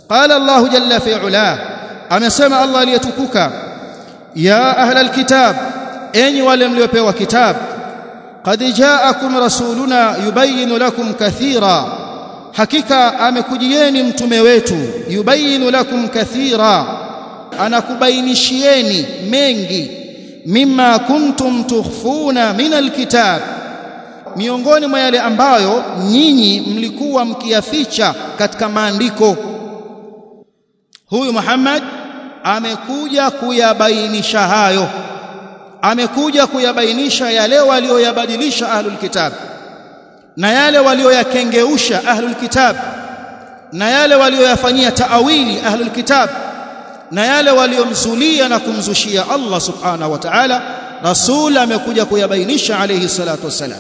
qala Allah jalla fi ula amesema Allah aliyetukuka ya ahla alkitab enyi wale mliopewa kitab qad ja'akum rasuluna yubayyin lakum kathira hakika amekujieni mtume wetu yubayyin lakum kathira anakubainishieni mengi mimma kuntum tukhfuna min alkitab miongoni mwa yale ambayo nyinyi mlikuwa mkiyaficha katika maandiko huyu Muhammad amekuja kuyabainisha hayo amekuja kuyabainisha yale walioyabadilisha ahlul kitab na yale walioyakengeusha ahlul kitab na yale walioyafanyia taawili ahlul kitab na yale waliomzulia na kumzushia Allah subhanahu wa ta'ala rasul amekuja kuyabainisha alayhi salatu wassalam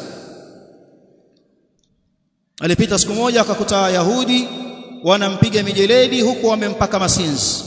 alipita siku moja akakuta wayahudi wanampiga mijeledi huku wamempaka masinzi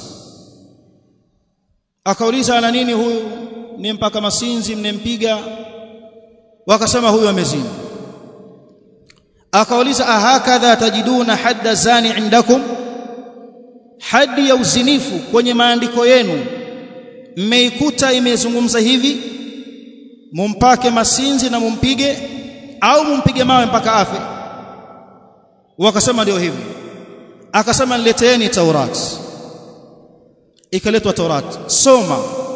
akauliza ana nini huyu ni mpaka masinzi mnempiga wakasema huyu amezini akauliza ahakadha tajiduna hadda zani indakum hadi ya uzinifu kwenye maandiko yenu mmeikuta imezungumza hivi mumpake masinzi na mumpige au mumpige mawe mpaka afe wakasema ndio hivi akasema nileteeni taurat ikaletwa taurat soma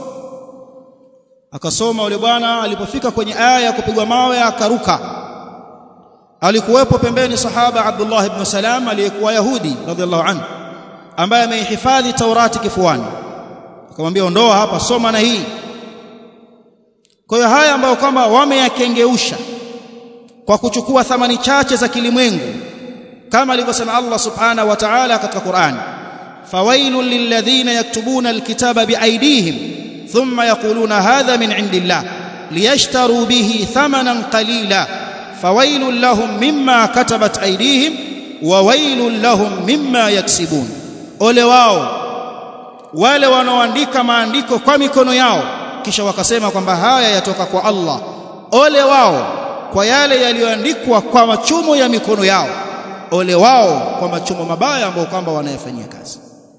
akasoma yule bwana alipofika kwenye aya ya kupigwa mawe akaruka alikuwepo pembeni sahaba Abdullah ibn Salam aliyekuwa Yahudi radhiallahu anhu ambaye ameihifadhi Taurati kifuani akamwambia ondoa hapa soma na hii kwa hiyo haya ambayo kwamba wameyakengeusha kwa kuchukua thamani chache za kilimwengu kama alivyosema Allah subhanahu wa ta'ala katika Qur'an fawailul lilladhina yaktubuna alkitaba biaydihim thumma yaquluna hadha min indillah liyashtaru bihi thamanan qalila fawailul lahum mimma katabat aydihim wa wailul lahum mimma yaksibun ole wao wale wanaoandika maandiko kwa mikono yao kisha wakasema kwamba haya yatoka kwa Allah ole wao kwa yale yaliyoandikwa kwa machumo ya mikono yao ole wao kwa machumo mabaya ambayo kwamba wanayafanyia kazi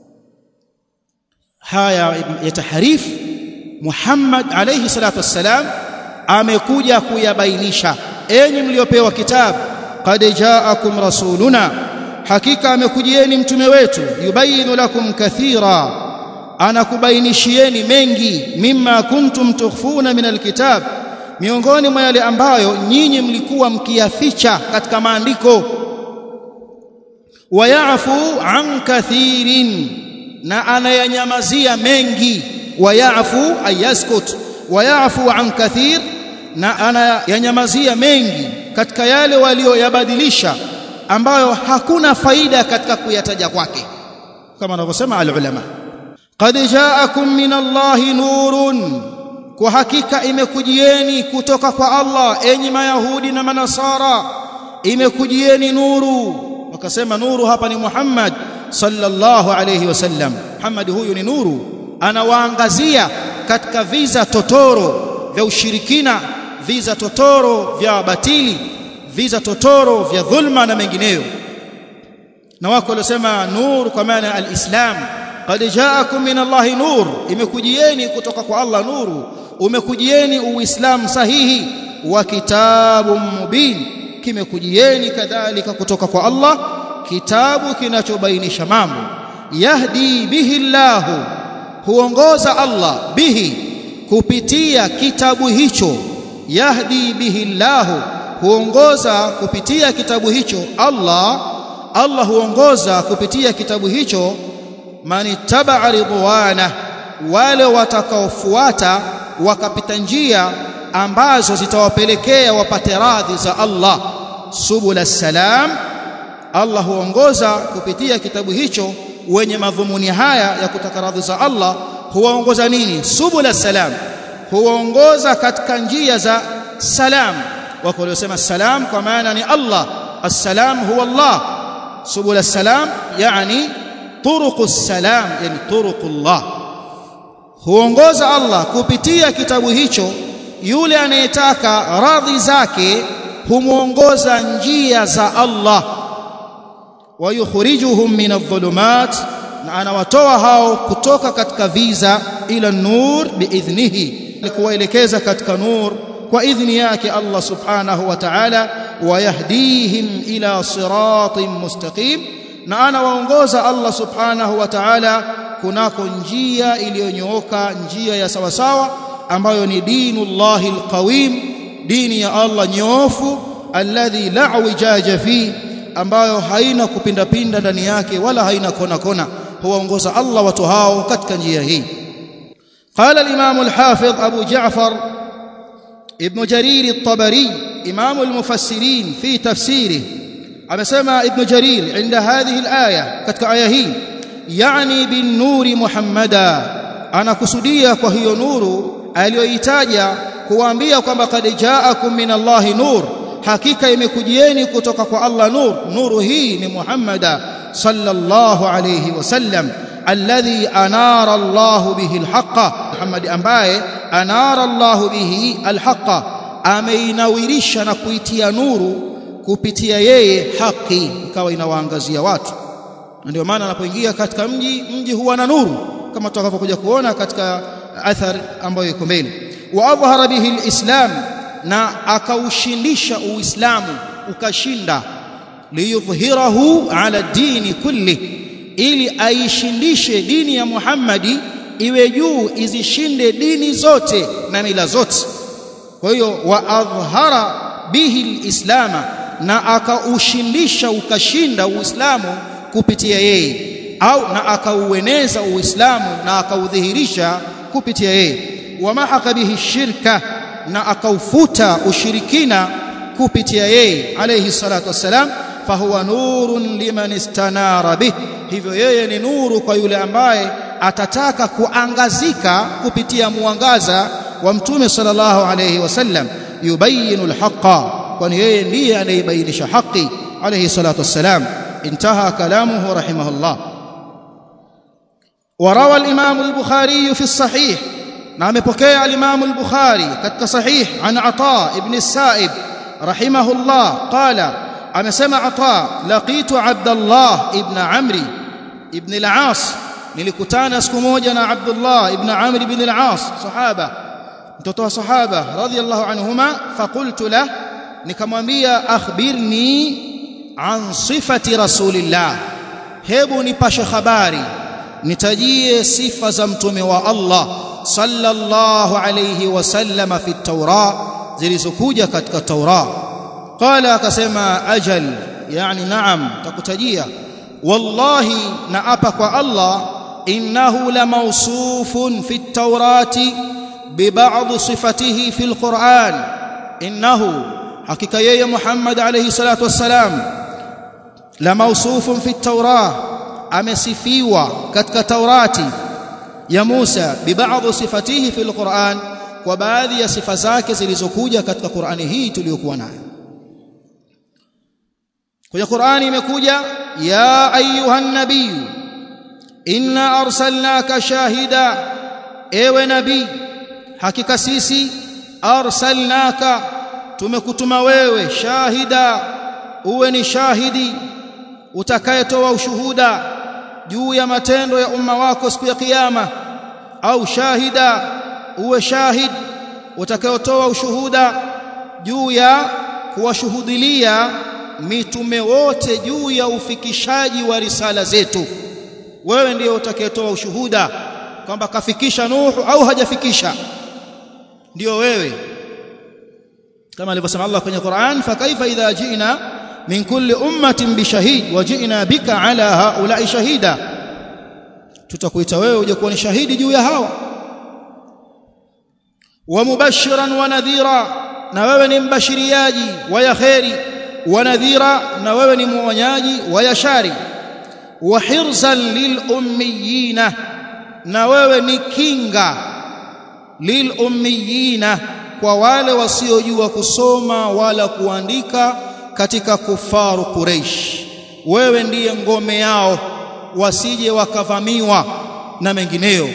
haya ya tahrif Muhammad alayhi salatu wassalam amekuja kuyabainisha enyi mliopewa kitabu qad ja'akum rasuluna hakika amekujieni mtume wetu yubayinu lakum kathira anakubainishieni mengi mimma kuntum tukhfuna min alkitab miongoni mwa yale ambayo nyinyi mlikuwa mkiyaficha katika maandiko wayafu an kathirin na anayanyamazia mengi wayafu ayaskut wayafu an kathir na anayanyamazia mengi katika yale walioyabadilisha ambayo hakuna faida katika kuyataja kwake kama anavyosema alulama qad ja'akum min Allahi nurun kwa hakika imekujieni kutoka kwa Allah enyi mayahudi na manasara imekujieni nuru wakasema nuru hapa ni Muhammad sallallahu alayhi wasallam Muhammad huyu ni nuru anawaangazia katika viza totoro vya ushirikina viza totoro vya batili viza totoro vya dhulma na mengineyo na wako waliosema nur kwa maana alislam qad ja'akum min Allahi nur imekujieni kutoka kwa Allah nuru umekujieni uislamu sahihi wa kitabun mubin kimekujieni kadhalika kutoka kwa Allah kitabu kinachobainisha mambo yahdi bihi Allah huongoza Allah bihi kupitia kitabu hicho yahdi bihi Allah huongoza kupitia kitabu hicho Allah Allah huongoza kupitia kitabu hicho manittabaa ridwana wale watakaofuata wakapita njia ambazo zitawapelekea wapate radhi za Allah subul salam Allah huongoza kupitia kitabu hicho wenye madhumuni haya ya kutaka radhi za Allah huwaongoza nini subul salam huwaongoza katika njia za salam wako waliosema salam kwa maana ni Allah السلام هو الله سبل السلام يعني طرق السلام يعني طرق الله huongoza Allah kupitia kitabu hicho yule anayetaka radhi zake humuongoza njia za Allah wayukhrijuhum min adh-dhulumat na anawatoa hao kutoka katika viza ila nur biidhnihi kuwaelekeza katika nur kwa idhni yake Allah subhanahu wa ta'ala wayahdihim ila siratin mustaqim na anawaongoza Allah subhanahu wa ta'ala kunako njia iliyonyooka njia ya sawasawa ambayo ni dinullahi alqawim dini ya Allah nyoofu alladhi la wijaja fi ambayo haina kupindapinda ndani yake wala haina kona kona huwaongoza Allah watu hao katika njia hii قال الإمام الحافظ أبو جعفر ابن جرير الطبري إمام المفسرين في تفسيره أمسمى ابن جرير عند هذه الآية كتك آيه يعني بالنور محمدا أنا كسدية وهي نور aliyoitaja kuambia kwamba kad jaakum min Allahi nur hakika imekujieni kutoka kwa Allah nur nuru hii ni Muhammada sallallahu alayhi wasallam alladhi anara Allahu bihi alhaqa Muhammad ambaye anara Allahu bihi alhaqa ameinawirisha na kuitia nuru kupitia yeye haki ikawa inawaangazia watu ndio maana anapoingia katika mji mji huwa na nuru kama tutakavyokuja kuona katika athar ambayo iko mbele wa adhhara bihi alislam na akaushindisha uislamu ukashinda liyudhhirahu ala dini kulli ili aishindishe dini ya Muhammadi iwe juu izishinde dini zote na mila zote kwa hiyo wa adhhara bihi alislama na akaushindisha ukashinda uislamu kupitia yeye au na akaueneza uislamu na akaudhihirisha kupitia yeye wamahaka bihi shirka na akaufuta ushirikina kupitia yeye alayhi salatu wassalam fahuwa nurun liman istanara bih hivyo yeye ni nuru kwa yule ambaye atataka kuangazika kupitia mwangaza wa mtume sallallahu alayhi wasallam yubayinu alhaqa kwani yeye ndiye anayebainisha haki alayhi salatu wassalam انتهى كلامه رحمه الله وروى الإمام البخاري في الصحيح نعم بكي الإمام البخاري كتك صحيح عن عطاء ابن السائب رحمه الله قال أنا سمع عطاء لقيت عبد الله ابن عمري ابن العاص nilikutana siku moja na Abdullah ibn Amr ibn al-As sahaba mtoto wa sahaba radhiyallahu anhuma faqultu lah nikamwambia akhbirni an sifati rasulillah hebu nipashe habari nitajie sifa za mtume wa Allah sallallahu alayhi wasallam fi at-taura zilizokuja katika taura qala akasema ajal yani naam takutajia wallahi naapa kwa Allah innahu la mawsufun fi at-taurati bi ba'd sifatihi fi al-Qur'an innahu hakika yeye Muhammad alayhi salatu wassalam la mawsufun fi at-taurah amesifiwa katika taurati ya Musa bi ba'd sifatihi fi al-Qur'an kwa baadhi ya sifa zake zilizokuja katika Qur'ani hii tuliyokuwa nayo kwenye Qur'ani imekuja ya ayuhan nabiy inna arsalnaka shahida ewe nabii hakika sisi arsalnaka tumekutuma wewe shahida uwe ni shahidi utakayetoa ushuhuda juu ya matendo ya umma wako siku ya kiyama au shahida uwe shahid utakayotoa ushuhuda juu ya kuwashuhudilia mitume wote juu ya ufikishaji wa risala zetu wewe ndiye utakayetoa ushuhuda kwamba kafikisha Nuhu au hajafikisha ndio wewe kama alivyosema Allah kwenye Qur'an fa kaifa idha ji'na min kulli ummatin bishahid wa ji'na bika ala haula'i shahida tutakuita wewe uje kuwa ni shahidi juu ya hawa wa mubashiran wa nadhira na wewe ni mbashiriaji wa ya khairi wa nadhira na wewe ni muonyaji wa ya shari wa hirzan lil ummiyina na wewe ni kinga lil ummiyina kwa wale wasiojua kusoma wala kuandika katika kufaru Quraysh wewe ndiye ngome yao wasije wakavamiwa na mengineyo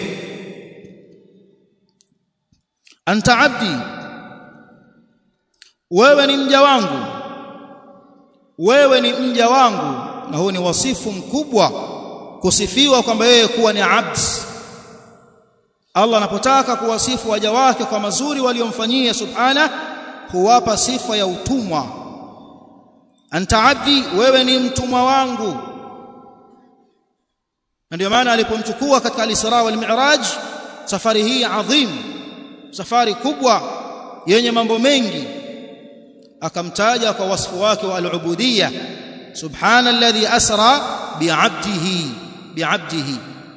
anta abdi wewe ni mja wangu wewe ni mja wangu na huu ni wasifu mkubwa kusifiwa kwamba yeye kuwa ni abd Allah anapotaka kuwasifu waja wake kwa mazuri waliomfanyia subhana huwapa sifa ya utumwa anta abdi wewe ni mtumwa wangu na ndio maana alipomchukua katika al-Isra wal Mi'raj safari hii adhim safari kubwa yenye mambo mengi akamtaja kwa wasfu wake wa al-ubudiyya subhana alladhi asra bi'abdihi bi'abdihi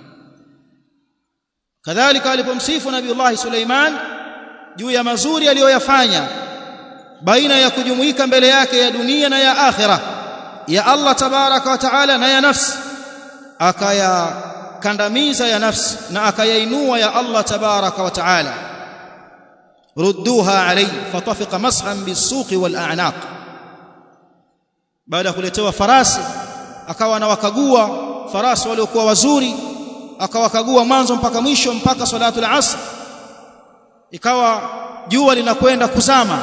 kadhalika alipomsifu nabiiullah Suleiman juu ya mazuri aliyoyafanya baina ya kujumuika mbele yake ya dunia na ya akhira ya Allah tabaraka wa taala na ya nafsi akayakandamiza ya nafsi na akayainua ya Allah tabaraka wa taala rudduha alayhi fatafiqa mashan bisuqi wal a'naq baada ya kuletewa farasi akawa anawakagua farasi waliokuwa wazuri akawakagua mwanzo mpaka mwisho mpaka salatu al-asr ikawa jua linakwenda kuzama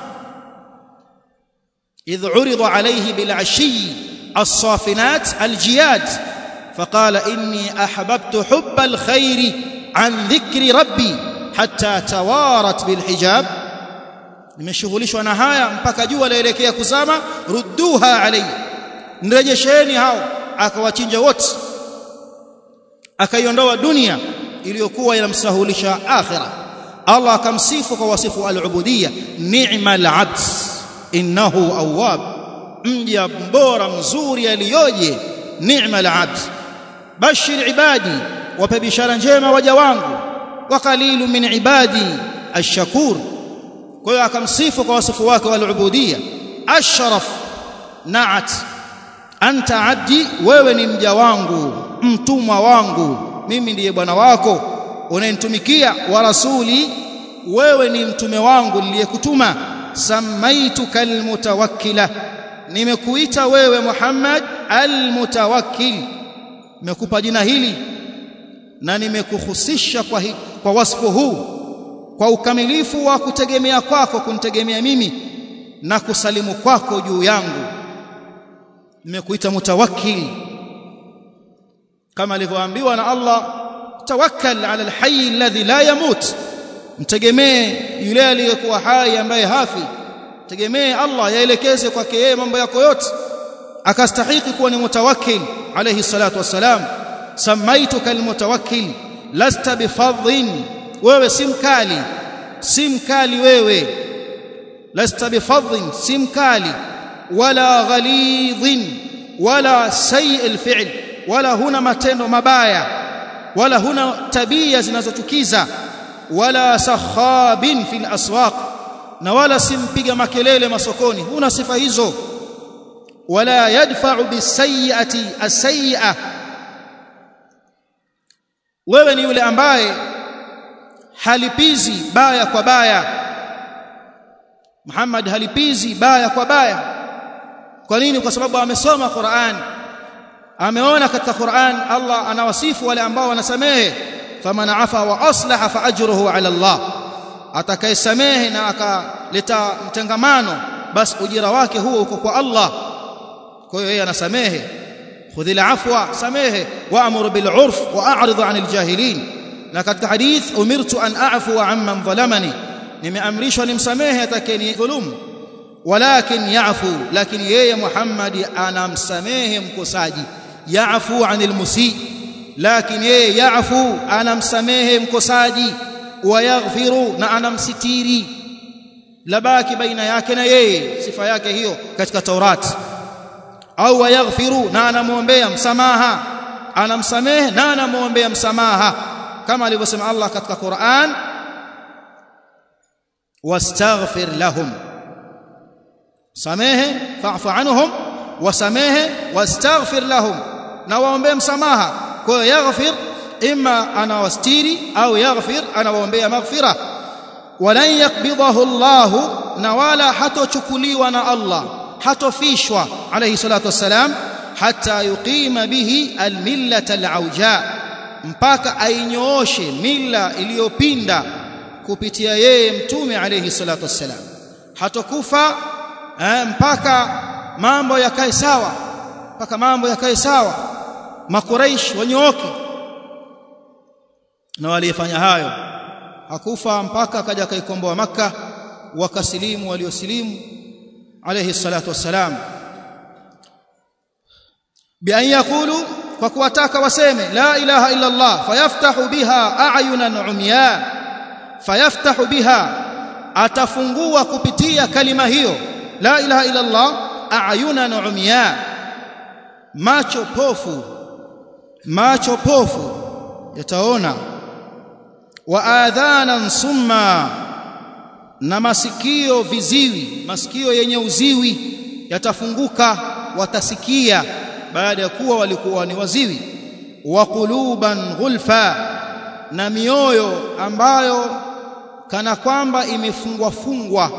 idh urida alayhi bil ashi as-safinat al-jiyad فقال إني أحببت حب الخير عن ذكر ربي حتى توارت بالحجاب nimeshughulishwa na haya mpaka jua laelekea kuzama rudduha alayhi nirejesheni hao akawachinja wote akaiondoa dunia iliyokuwa inamsahulisha akhira Allah akamsifu kwa wasifu al-ubudiyya ni'mal 'abd innahu awwab mja mbora mzuri aliyoje ni'mal 'abd bashir ibadi wape bishara njema waja wangu wa qalilu min ibadi ash-shakur kwa hiyo akamsifu kwa wasifu wake wal-ubudiyya ashraf na'at anta 'abdi wewe ni mja wangu mtumwa wangu mimi ndiye bwana wako unayenitumikia wa rasuli wewe ni mtume wangu niliyekutuma samaituka almutawakkila nimekuita wewe Muhammad almutawakkil nimekupa jina hili na nimekuhusisha kwa, hi, kwa wasfu huu kwa ukamilifu wa kutegemea kwako kunitegemea mimi na kusalimu kwako juu yangu nimekuita mutawakkil kama alivyoambiwa na Allah tawakkal ala alhayy alladhi la yamut mtegemee yule aliyekuwa hai ambaye hafi tegemee Allah yaelekeze kwake yeye mambo yako yote akastahiki kuwa ni mutawakkil alayhi salatu wassalam samaituka almutawakkil lasta bifadhin wewe si mkali si mkali wewe lasta bifadhin si mkali wala ghalidhin wala sayyi alfi'l wala huna matendo mabaya wala huna tabia zinazochukiza wala sakhabin fil aswaq na wala simpiga makelele masokoni huna sifa hizo wala yadfa'u bisayyi'ati as-sayyi'a wewe ni yule ambaye halipizi baya kwa baya Muhammad halipizi baya kwa baya kwa nini kwa sababu amesoma Qur'an ameona katika Qur'an Allah anawasifu wale ambao wanasamehe faman afa wa aslaha fa ajruhu ala Allah atakayesamehe na akaleta mtengamano basi ujira wake huo uko kwa Allah kwa hiyo yeye anasamehe khudhil afwa samehe wa'mur bil urf wa a'rid 'anil jahilin na katika hadith umirtu an a'fu 'amman dhalamani nimeamrishwa nimsamehe atakayeni dhulumu walakin ya'fu lakini yeye Muhammad anamsamehe mkosaji ya'fu 'anil musii lakini yeye ya'fu anamsamehe mkosaji wayaghfiru na anamsitiri labaki baina yake na yeye sifa yake hiyo katika Taurat au wayaghfiru na anamuombea msamaha anamsamehe na anamuombea msamaha kama alivyosema Allah katika Qur'an wastaghfir lahum samehe fa'fu anhum wasamehe wastaghfir lahum na waombee msamaha kwa hiyo yaghfir imma anawastiri au yaghfir anawaombea maghfira walan yakbidahu Allah na wala hatochukuliwa na Allah hatofishwa alayhi salatu wassalam hatta yuqima bihi almillata alauja mpaka ainyooshe mila iliyopinda kupitia yeye mtume alayhi salatu wassalam hatokufa eh, mpaka mambo yakae sawa mpaka mambo yakae sawa makuraish wanyooke na waliyefanya hayo hakufa mpaka akaja akaikomboa maka wakasilimu waliosilimu alayhi salatu wassalam bi an yaqulu kwa kuwataka waseme la ilaha illa Allah fayaftahu biha a'yunan umya fayaftahu biha atafungua kupitia kalima hiyo la ilaha illa Allah a'yunan umya macho pofu macho pofu yataona wa adhanan summa na masikio viziwi masikio yenye uziwi yatafunguka watasikia baada ya kuwa walikuwa ni waziwi wa quluban ghulfa na mioyo ambayo kana kwamba imefungwa fungwa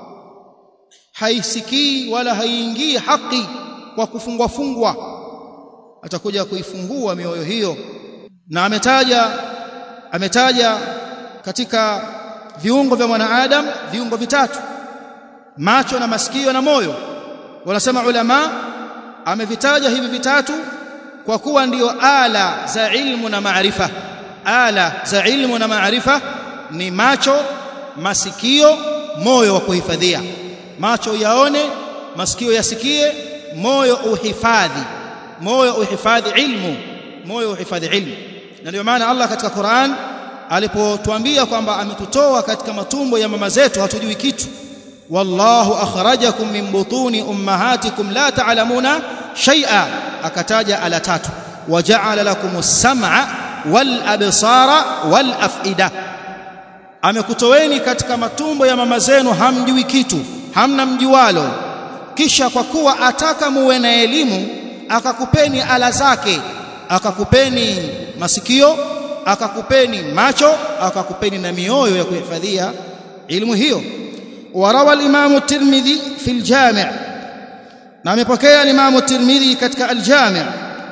haisikii wala haiingii haki kwa kufungwa fungwa atakuja kuifungua mioyo hiyo na ametaja ametaja katika viungo vya mwanadamu viungo vitatu macho na masikio na moyo wanasema ulama amevitaja hivi vitatu kwa kuwa ndiyo ala za ilmu na maarifa ala za ilmu na maarifa ni macho masikio moyo wa kuhifadhia macho yaone masikio yasikie moyo uhifadhi moyo uhifadhi ilmu moyo uhifadhi ilmu na ndio maana Allah katika Qur'an alipotuambia kwamba ametutoa katika matumbo ya mama zetu hatujui kitu wallahu akhrajakum min butuni ummahatikum la ta'lamuna shay'a akataja ala tatu waja'ala lakumus sam'a wal absara wal af'ida amekutoweni katika matumbo ya mama zenu hamjui kitu hamna mjualo kisha kwa kuwa ataka muwe na elimu akakupeni ala zake akakupeni masikio akakupeni macho akakupeni na mioyo ya kuhifadhia ilmu hiyo warawa al-Imam at-Tirmidhi fi al-Jami' na amepokea al-Imam at-Tirmidhi katika al-Jami'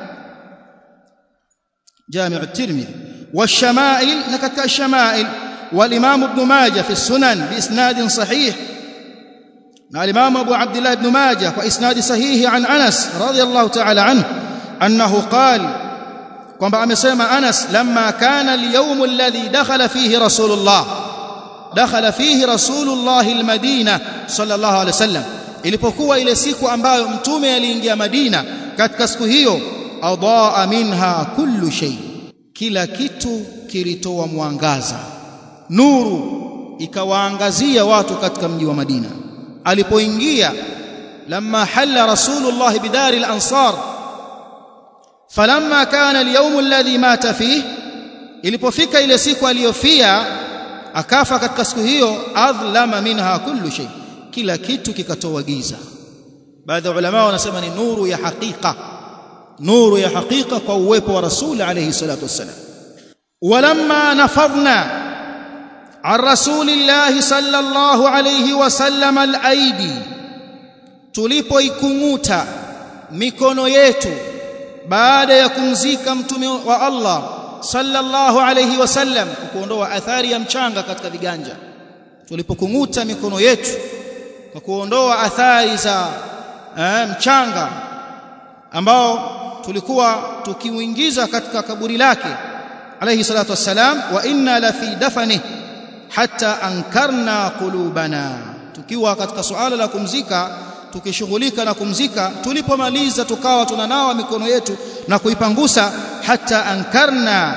Jami' at-Tirmidhi والشمائل نكتك الشمائل والإمام ابن ماجه في السنن بإسناد صحيح مع الإمام أبو عبد الله بن ماجه وإسناد صحيح عن أنس رضي الله تعالى عنه أنه قال kwamba amesema Anas lamma kana al-yawm alladhi dakhala fihi Rasulullah dakhala fihi Rasulullah al-Madina sallallahu alayhi wasallam ilipokuwa ile siku ambayo mtume aliingia Madina katika siku hiyo adaa minha kullu shay kila kitu kilitoa mwangaza nuru ikawaangazia watu katika mji wa Madina alipoingia lamma halla Rasulullah bidari al-ansar falamma kana al-yawm alladhi mata fihi ilipofika ile siku aliyofia akafa katika siku hiyo adlama minha kullu shay kila kitu kikatoa giza baadhi ya ulama wanasema ni nuru ya hakika nuru ya hakika kwa uwepo wa rasul alayhi salatu wassalam walamma nafadna عن رسول الله صلى الله عليه وسلم الايدي tulipoikunguta mikono yetu baada ya kumzika mtume wa Allah sallallahu alayhi wasallam kuondoa athari ya mchanga katika viganja tulipokunguta mikono yetu kwa kuondoa athari za eh, mchanga ambao tulikuwa tukiuingiza katika kaburi lake alayhi salatu wassalam wa inna la fi dafani hatta ankarna qulubana tukiwa katika suala la kumzika tukishughulika na kumzika tulipomaliza tukawa tunanawa mikono yetu na kuipangusa hata ankarna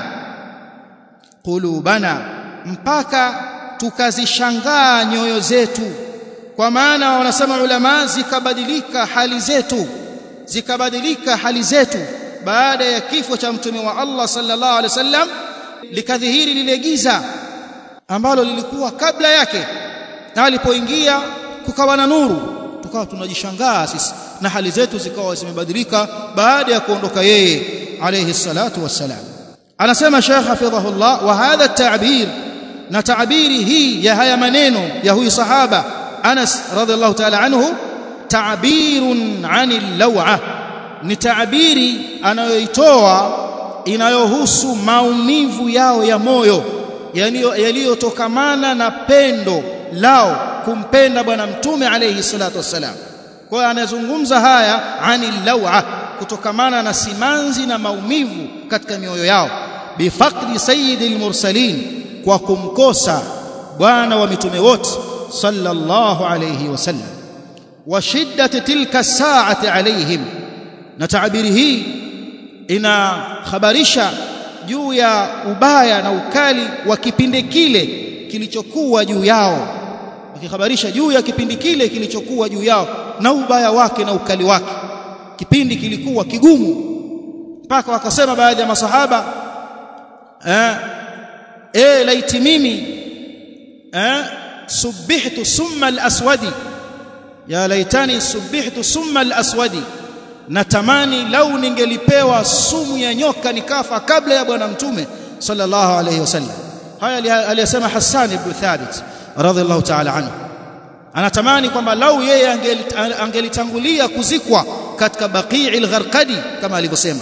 qulubana mpaka tukazishangaa nyoyo zetu kwa maana wanasema ulama zikabadilika hali zetu zikabadilika hali zetu baada ya kifo cha mtume wa Allah sallallahu alaihi wasallam likadhihiri lile giza ambalo lilikuwa kabla yake na alipoingia kukawa na nuru tukawa tunajishangaa sisi na hali zetu zikawa zimebadilika baada ya kuondoka yeye alayhi salatu wassalam anasema Sheikh hafidhahullah wa hadha at-ta'bir na ta'biri hii ya haya maneno ya huyu sahaba Anas radhiallahu ta'ala anhu ta'birun 'anil law'a ni ta'biri anayoitoa inayohusu maumivu yao ya moyo yaliyotokamana na pendo lao kumpenda bwana mtume alayhi salatu wassalam kwa hiyo anazungumza haya anil law'a kutokamana na simanzi na maumivu katika mioyo yao bifaqdi sayyidil mursalin kwa kumkosa bwana wa mitume wote sallallahu alayhi wasallam wa shiddati tilka saati alaihim na taabiri hii inakhabarisha juu ya ubaya na ukali wa kipindi kile kilichokuwa juu yao wakikhabarisha juu ya kipindi kile kilichokuwa juu yao na ubaya wake na ukali wake kipindi kilikuwa kigumu mpaka wakasema baadhi ya masahaba eh eh laiti mimi eh subihtu summa al-aswadi ya laitani subihtu summa al-aswadi natamani lau ningelipewa sumu ya nyoka nikafa kabla ya bwana mtume sallallahu alayhi wasallam haya aliyasema Hassan ibn Thabit radhiallahu ta'ala anhu anatamani kwamba lau yeye angelitangulia kuzikwa katika Baqi'il Gharqadi kama alivyosema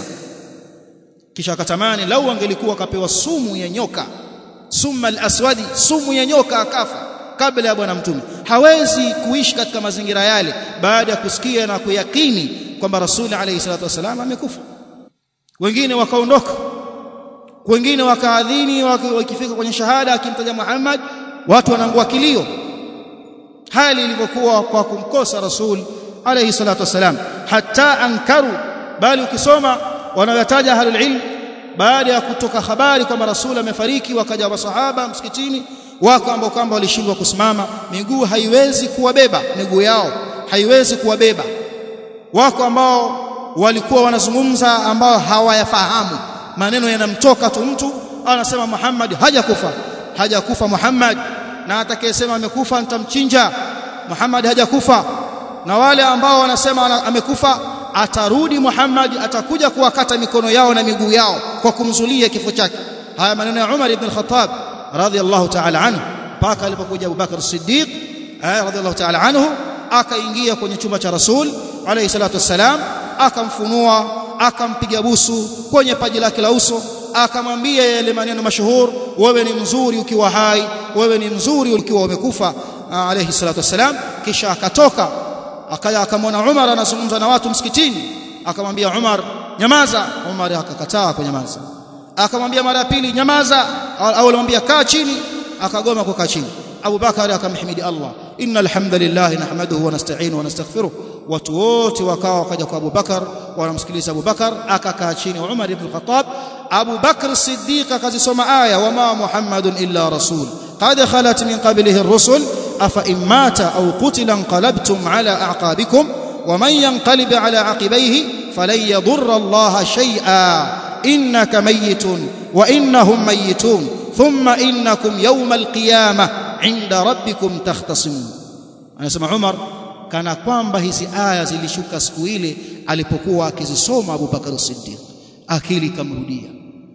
kisha akatamani lau angelikuwa kapewa sumu ya nyoka summa al-aswadi sumu ya nyoka akafa kabla ya bwana mtume hawezi kuishi katika mazingira yale baada ya kusikia na kuyakini kwamba rasuli alayhi salatu wasalam amekufa wengine wakaondoka wengine wakaadhini wakifika kwenye shahada akimtaja Muhammad watu wanaangua kilio hali ilivyokuwa kwa kumkosa rasul alayhi salatu wasalam hatta ankaru bali ukisoma wanayotaja ahlul ilm baada ya kutoka habari kwamba rasul amefariki wakaja masahaba msikitini wako ambao kwamba walishindwa kusimama miguu haiwezi kuwabeba miguu yao haiwezi kuwabeba wako ambao walikuwa wanazungumza ambao hawayafahamu maneno yanamtoka tu mtu anasema Muhammad hajakufa hajakufa Muhammad na atakayesema amekufa nitamchinja Muhammad hajakufa na wale ambao wanasema amekufa atarudi Muhammad atakuja kuwakata mikono yao na miguu yao kwa kumzulia kifo chake haya maneno ya Umar ibn al-Khattab radiyallahu ta'ala anhu mpaka alipokuja Abu Bakar as-Siddiq radiyallahu ta'ala anhu akaingia kwenye chumba cha Rasul alayhi salatu wassalam akamfunua akampiga busu kwenye paji lake la uso akamwambia yale maneno mashuhur wewe ni mzuri ukiwa hai wewe ni mzuri ukiwa umekufa alayhi salatu wassalam kisha akatoka akaja akamwona Umar anazungumza na watu msikitini akamwambia Umar nyamaza Umar akakataa kunyamaza akamwambia mara ya pili nyamaza au alimwambia kaa chini akagoma kukaa chini Abu Bakar akamhimidi Allah innal hamdalillah nahmaduhu wa nasta'inu wa nastaghfiruh watu wote wakawa wakaja kwa Abu Bakar wanamsikiliza Abu Bakar akakaa chini Umar ibn Khattab Abu Bakr Siddiq akazisoma aya wama Muhammadun illa rasul qad khalat min qablihi ar-rusul afa immata aw qutila anqalabtum ala a'qabikum ومن ينقلب على عقبيه فلن يضر الله شيئا انك ميت وانهم ميتون ثم انكم يوم القيامه عند ربكم تختصمون anasema Umar kana kwamba hizi aya zilishuka siku ile alipokuwa akizisoma Abu Bakar Siddiq akili kamrudia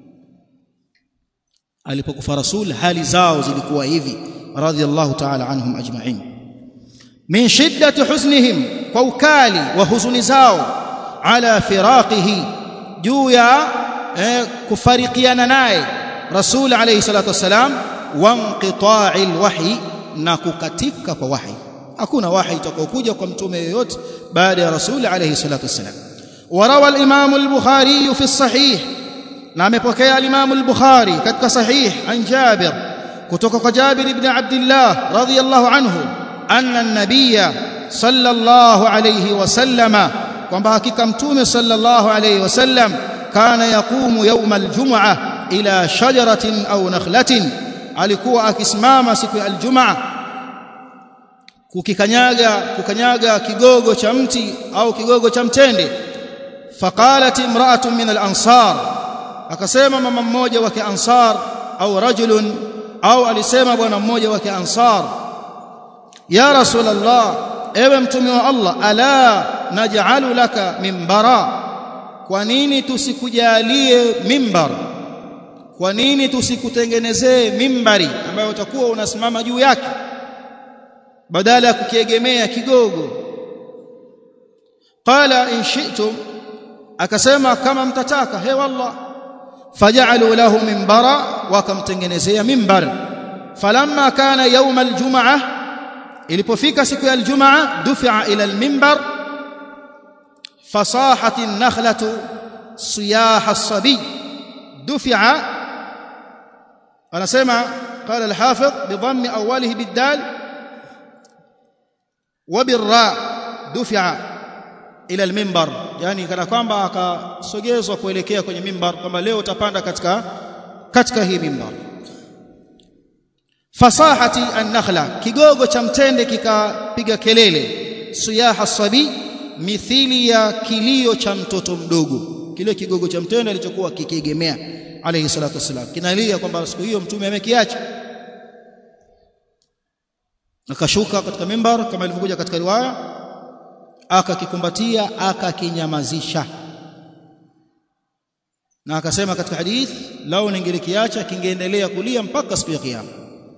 alipokufa rasul hali zao zilikuwa hivi radhiallahu ta'ala anhum ajma'in min shiddati huznihim kwa ukali wa huzuni zao ala firaqihi juu ya eh, kufarikiana naye rasul alayhi salatu wassalam wa inqita'i alwahyi na kukatika kwa wahi hakuna wahi utakaokuja kwa mtume yoyote baada ya rasul alayhi salatu wassalam وروى الامام البخاري في الصحيح na amepokea al-Imam al-Bukhari katika sahih an Jabir kutoka kwa Jabir ibn Abdullah radhiyallahu anhu anna an-nabiyya sallallahu alayhi wasallama kwamba hakika mtume sallallahu alayhi wasallam kana yaqumu yawm al-jum'ah ila shajaratin aw nakhlatin alikuwa akisimama siku ya al-jum'ah kukikanyaga kukanyaga kigogo cha mti au kigogo cha mtende faqalat imra'atun min al-ansar akasema mama mmoja wa kiansar au rajulun au alisema bwana mmoja wa kiansar ya rasulullah ewe mtume wa Allah ala naj'alu laka mimbara kwa nini tusikujalie mimbar kwa nini tusikutengenezee mimbari ambayo utakuwa unasimama juu yake badala ya kukiegemea kigogo qala in shi'tum akasema kama mtataka he wallah فجعلوا له منبرا وكمتنgenezea mimbar falamma kana yawm aljum'ah ilipofika siku ya aljum'ah dufi'a ila almimbar fasahat an-nakhlatu siyaha as-sabi dufi'a anasema قال الحافظ بضم اوله بالدال وبالراء دفع ila al-minbar yani kana kwamba akasogezwa kuelekea kwenye mimbar kwamba leo utapanda katika katika hii mimbar fasahati an-nakhla kigogo cha mtende kikapiga kelele siyaha sabi mithili ya kilio cha mtoto mdogo kile kigogo cha mtende alichokuwa kikiegemea alayhi salatu wasalam kinalia kwamba siku hiyo mtume amekiacha akashuka katika mimbar kama ilivyokuja katika riwaya akakikumbatia akakinyamazisha na akasema katika hadith lao ningelikiacha kingeendelea kulia mpaka siku ya kiyama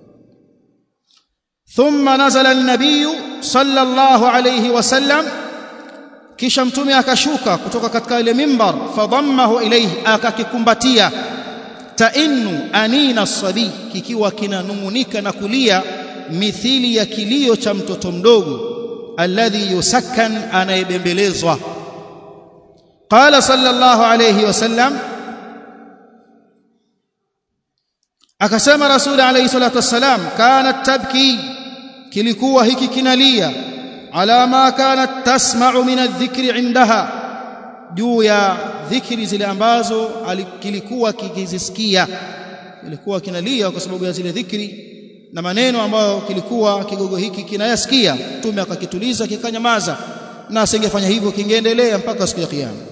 thumma nazala an-nabiy sallallahu alayhi wasallam kisha mtume akashuka kutoka katika ile mimbar fadammahu ilayhi akakikumbatia tainnu anina sabi kikiwa kinanungunika na kulia mithili ya kilio cha mtoto mdogo alladhi yusakkan anayebembelezwa qala sallallahu alayhi wasallam akasema rasul alayhi salatu wassalam kanat tabki kilikuwa hiki kinalia ala ma kanat tasma'u min adh-dhikri indaha juu ya dhikri zile ambazo kilikuwa kikizisikia kilikuwa kinalia kwa sababu ya zile dhikri na maneno ambayo kilikuwa kigogo hiki kinayasikia mtume akakituliza kikanyamaza na asingefanya hivyo kingeendelea mpaka siku ya kiyama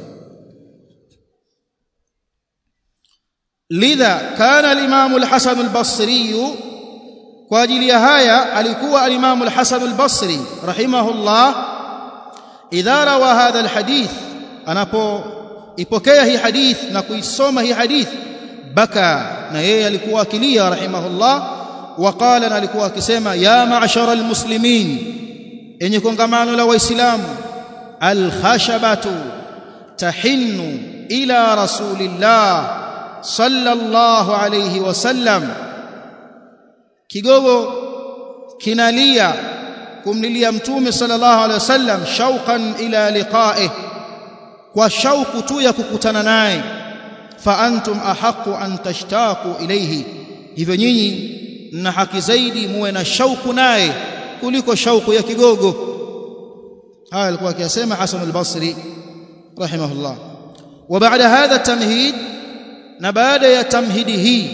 lidha kana al-imam al-hasan al-basri kwa ajili ya haya alikuwa al-imam al-hasan al-basri rahimahullah idha rawa hadha al-hadith anapo ipokea hii hadith na kuisoma hii hadith baka na yeye alikuwa akilia rahimahullah وقال na alikuwa akisema ya ma'shara almuslimin enye kongamano la waislamu alkhashabatu tahinnu ila rasulillah sallallahu alayhi wasallam kigogo kinalia kumlilia mtume sallallahu alayhi wasallam shauqan ila liqa'ih kwa shauku tu ya kukutana naye fa antum ahqqu an tashtaqu ilayhi hivyo nyinyi na haki zaidi muwe na shauku naye kuliko shauku ya kigogo haya alikuwa akisema Hasan al-Basri rahimahullah wa baada hadha tamhid na baada ya tamhidi hii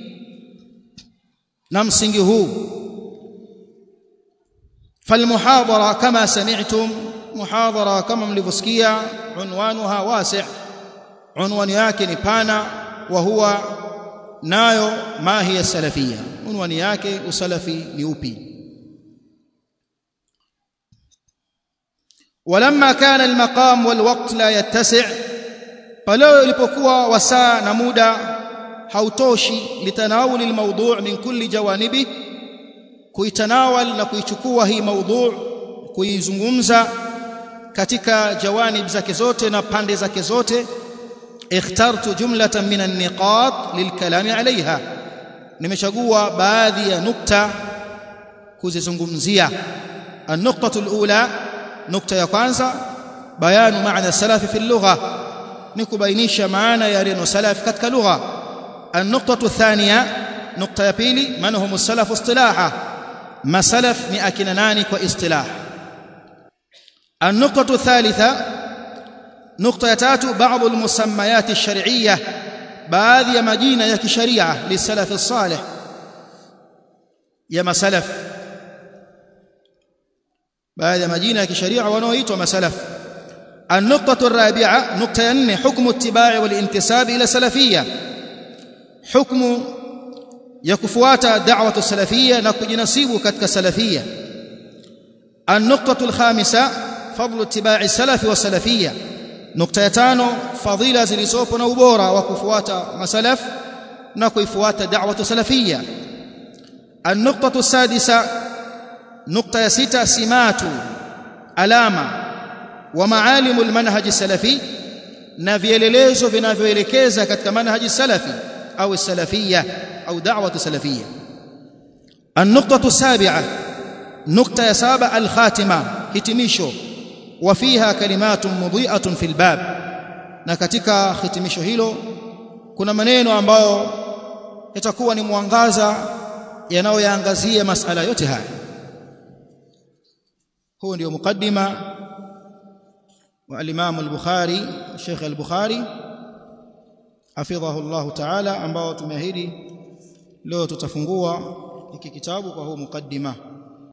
na msingi huu فالمحاضره كما سمعتم محاضره كما mlivyosikia unwanuha wasi' unwani yake ni pana wa huwa nayo ma hiya salafia unwani yake usalafi ni upi ولما كان المقام والوقت لا يتسع pale ilipokuwa wasaa na muda hautoshi litanawuli almawdu' min kulli jawanibi kuitanawal na kuichukua hii mawdu' kuizungumza katika jawanib zake zote na pande zake zote ikhtartu jumlatan min an-niqat lilkalami alaiha nimechagua baadhi ya nukta kuzizungumzia an-nuqtatu al-ula nukta ya kwanza bayanu maana salafi fi lugha ni kubainisha maana ya neno salaf katika lugha an-nuqtatu thaniya nukta ya pili man hum as-salaf istilaha masalaf ni akina nani kwa istilah an-nuqtatu thalitha nukta ya tatu baadhi al-musammayat ash-shar'iyyah baadhi ya majina ya kisharia lisalaf as-salih ya masalaf baadhi ya majina ya kisharia wanaoitwa masalaf النقطة الرابعة نقطة 4 حكم اتباع والانتساب إلى سلفية حكم يكفوات دعوة السلفية نكجنسيب كتك سلفية النقطة الخامسة فضل اتباع السلف والسلفية نقطة 5 فضيلة زلسوب نوبورا وكفوات مسلف نكفوات دعوة سلفية النقطة السادسة نقطة 6 سمات علامة wa maalimu almanhaj salafi na vielelezo vinavyoelekeza katika manhaji salafi au salafia au da'watu salafia النقطه السابعه نقطه ya saba al-khatima hitimisho wa fiha kalimatun mudhi'atun fil bab na katika hitimisho hilo kuna maneno ambayo yatakuwa ni mwangaza yanayoyaangazia masala yote haya huu ndio mukaddima wa al-Imam al-Bukhari Sheikh al-Bukhari hafidhahu Allah Ta'ala ambao tumeahidi leo tutafungua hiki kitabu kwa huu mukaddima